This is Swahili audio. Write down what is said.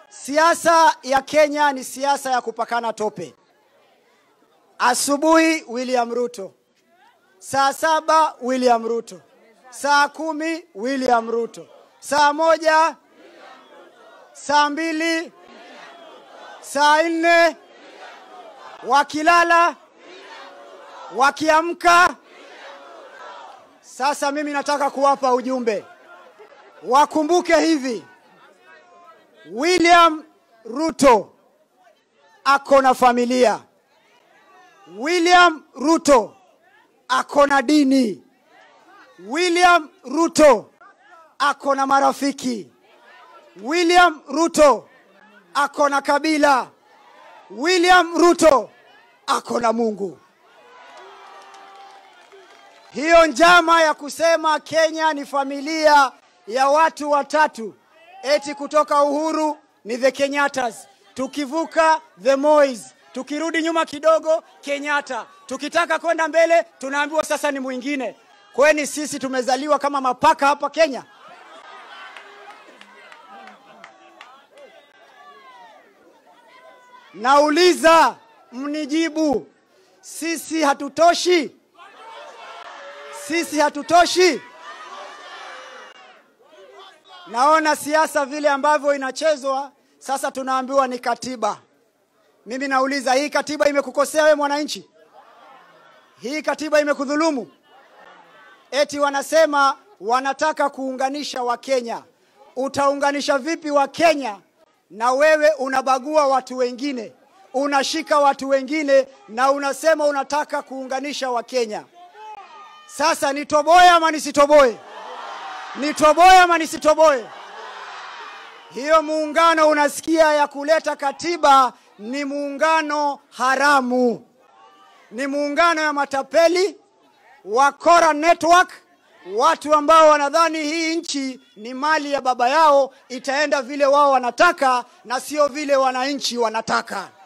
Siasa ya Kenya ni siasa ya kupakana tope. Asubuhi William Ruto, saa saba William Ruto, saa kumi William Ruto, saa moja, saa mbili, saa nne, wakilala, wakiamka. Sasa mimi nataka kuwapa ujumbe, wakumbuke hivi, William Ruto ako na familia. William Ruto ako na dini. William Ruto ako na marafiki. William Ruto ako na kabila. William Ruto ako na Mungu. Hiyo njama ya kusema Kenya ni familia ya watu watatu, eti kutoka uhuru ni the Kenyattas, tukivuka the Mois, tukirudi nyuma kidogo Kenyatta, tukitaka kwenda mbele tunaambiwa sasa ni mwingine. Kweni sisi tumezaliwa kama mapaka hapa Kenya? Nauliza, mnijibu, sisi hatutoshi? Sisi hatutoshi? Naona siasa vile ambavyo inachezwa sasa, tunaambiwa ni katiba. Mimi nauliza, hii katiba imekukosea wewe mwananchi? Hii katiba imekudhulumu? Eti wanasema wanataka kuunganisha Wakenya. Utaunganisha vipi Wakenya na wewe unabagua watu wengine, unashika watu wengine na unasema unataka kuunganisha Wakenya? Sasa nitoboe ama nisitoboe? Nitoboe ama nisitoboe? Hiyo muungano unasikia ya kuleta katiba ni muungano haramu, ni muungano ya matapeli, wakora network, watu ambao wanadhani hii nchi ni mali ya baba yao, itaenda vile wao wanataka na sio vile wananchi wanataka.